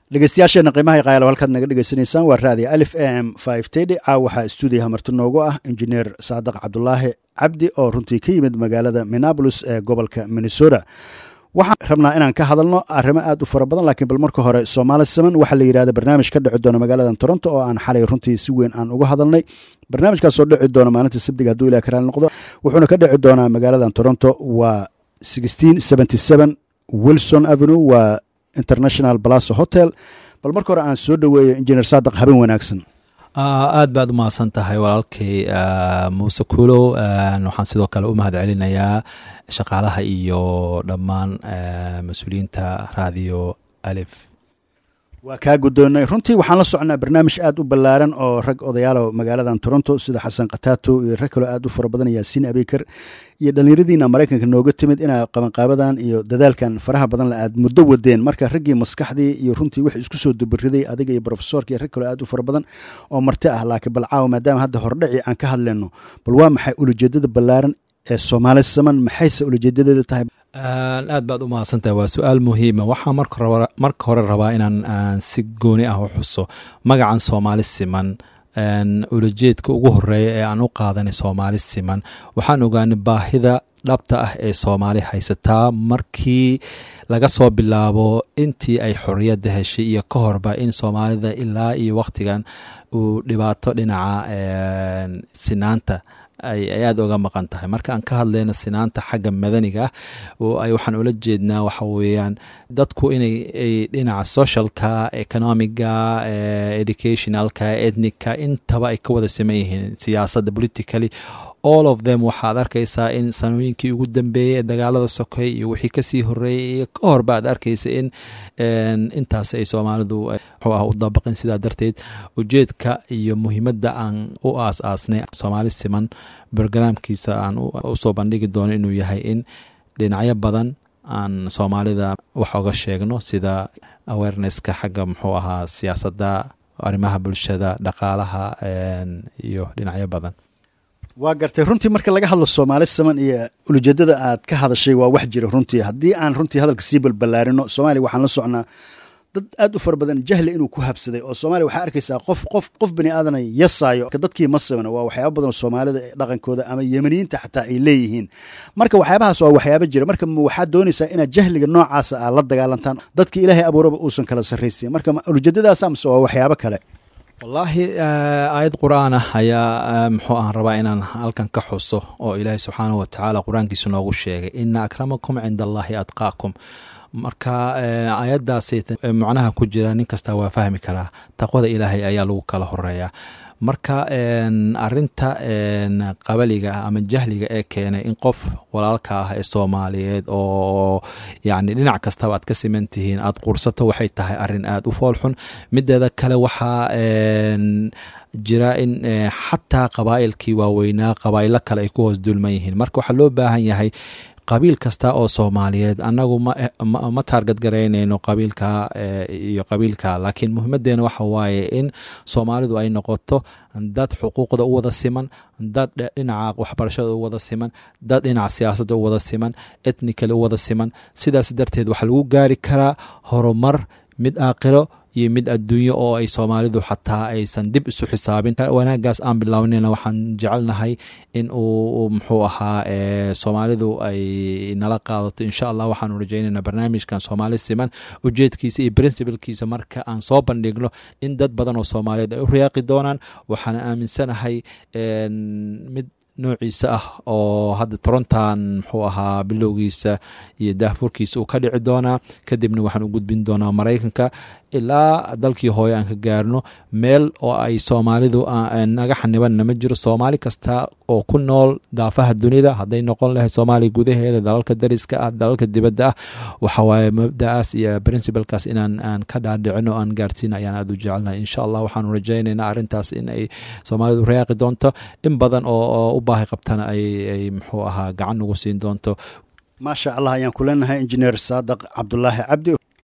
dhegeystayaasheena qiimaha qayaalo halkaad naga dhegeysanaysaan waa raadiyo alif a m five tedi caaw waxaa stuudiyaha marti noogu ah injineer saadaq cabdulaahi cabdi oo runtii ka yimid magaalada minneabolis ee gobolka minnesota waxaan rabnaa inaan ka hadalno arrimo aad u fara badan laakiin bal marka hore soomaali saman waxaa la yidhahda barnaamij ka dhici doona magaaladan toronto oo aan xalay runtii si weyn aan uga hadalnay barnaamijkaasoo dhici doona maalinta sabdiga hadduu ilah karaal noqdo wuxuuna ka dhici doonaa magaaladan toronto waa wilson avenue waa international balaso hotel bal marka hore aan soo dhoweeyo injineer saadaq habeen wanaagsan aad baad u mahadsan tahay walaalkay muuse kuulow waxaan sidoo kale u mahad celinayaa shaqaalaha iyo dhammaan mas-uuliyiinta raadiyo alif waa kaa guddoonnay runtii waxaan la socnaa barnaamij aad u ballaaran oo rag odayaalo magaaladan toronto sida xasan khatato iyo rag kaloo aad u fara badan yaasiin abeykar iyo dhallinyaradiina maraykanka nooga timid inaa qabanqaabadan iyo dadaalkan faraha badan la aad muddo wadeen marka raggii maskaxdii iyo runtii wix isku soo dubariday adiga iyo brofesorka iyo rag kaloo aad u fara badan oo marti ah laakiin bal caawa maadaama hadda hordhaci aan ka hadlayno bal waa maxay ulajeedada ballaaran ee soomaali saman maxayse ulajeedadeeda tahay aad baad u mahadsantahay waa su-aal muhiima waxaa marka hore rabaa inaan si gooni ah u xuso magacan soomaali siman ulajeedka ugu horeeya ee aan u qaadanay soomaali siman waxaan ogaanay baahida dhabta ah ee soomaali haysataa markii laga soo bilaabo intii ay xorriyadda heshay iyo ka horba in soomaalida ilaa iyo wakhtigan uu dhibaato dhinaca sinaanta ay aada oga maqan tahay marka aan ka hadlayno sinaanta xagga madaniga ah waxaan ula jeednaa waxa weeyaan dadku inay dhinaca socialka economiga educationalka ethnicka intaba ay ka wada saman yihiin siyaasadda politically all of them waxaad arkaysaa in sanooyinkii ugu dambeeyey ee dagaalada sokay iyo wixii kasii horeeyey iyo ka horba aad arkaysa in intaas ay soomaalidu muxuu ah u dabaqin sidaa darteed ujeedka iyo muhiimadda aan u aas aasnay soomaali siman brogaraamkiisa aan usoo bandhigi doono inuu yahay in dhinacyo badan aan soomaalida wax oga sheegno sida awarenesska xagga muxuu ahaa siyaasadda arrimaha bulshada dhaqaalaha iyo dhinacyo badan waa gartay runtii marka laga hadlo soomaali saman iyo ulajeedada aad ka hadashay waa wax jira runtii haddii aan runtii hadalka sii balballaarino soomaaliya waxaan la socnaa dad aad u fara badan jahli inuu ku habsaday oo soomaaliya waxaa arkaysaa qof qof qof bani aadana yasaayo dadkii ma samana waa waxyaaba badan oo soomaalida dhaqankooda ama yemaniyiinta xataa ay leeyihiin marka waxyaabahaas waa waxyaaba jira marka waxaad doonaysaa inaad jahliga noocaasa aad la dagaalantaan dadkii ilaahay abuuraba uusan kala sarraysiin marka ujeedadaas amase waa waxyaabo kale wallaahi aayad qur-aan ah ayaa muxuu aan rabaa inaan halkan ka xuso oo ilaahay subxaanahu watacaala qur-aankiisu noogu sheegay ina akramakum cinda allahi atqaakum marka aayaddaasi macnaha ku jira nin kasta waa fahmi karaa taqwada ilaahay ayaa lagu kala horeeyaa marka arinta qabaliga ama jahliga ee keenay in qof walaalka ah ee soomaaliyeed oo yani dhinac kastaba aad ka siman tihiin aad qursato waxay tahay arin aada u foolxun mideeda kale waxaa jira in xataa qabaa'ilkii waaweynaa qabaa'ilo kale ay ku hoos dulman yihiin marka waxaa loo baahan yahay qabiil kasta oo soomaaliyeed annagu ma taargad garaynayno qabiilka iyo qabiilka laakiin muhimadeena waxa waaye in soomaalidu ay noqoto dad xuquuqda u wada siman dad dhinaca waxbarashada u wada siman dad dhinaca siyaasadda u wada siman etnikale u wada siman sidaas darteed waxaa lagu gaari karaa horumar mid aaqiro iyo mid adduunyo oo ay soomaalidu xataa aysan dib isu xisaabin wanaagaas aan bilownayna waxaan jecelnahay in uu muxuu ahaa soomaalidu ay nala qaadato insha allah waxaanu rajaynayna barnaamijkan soomaali siman ujeedkiisa iyo princibalkiisa marka aan soo bandhigno in dad badan oo soomaaliyeed ay u riyaaqi doonaan waxaana aaminsanahay mid noociisa ah oo hadda torontan muxuu ahaa bilowgiisa iyo daahfurkiisa uu ka dhici doonaa kadibna waxaan u gudbin doonaa maraykanka ilaa dalkii hooye aan ka gaarno meel oo ay soomaalidu naga xanibanna ma jiro soomaali kasta oo ku nool daafaha dunida hadday noqon lahayd soomaaliya gudaheeda dalalka dariska ah dalalka dibadda ah waxawaaye mabda'aas iyo princibalkaas inaan aan ka dhaadhicino aan gaarsiina ayaan aada u jecelnahay insha allah waxaanu rajaynaynaa arrintaas in ay soomaalidu reeqi doonto in badan oo u baahi qabtana ay muxuu ahaa gacan ugu siin doonto maasha allah ayaan ku leenahay injineer saadaq cabdulaahi cabdi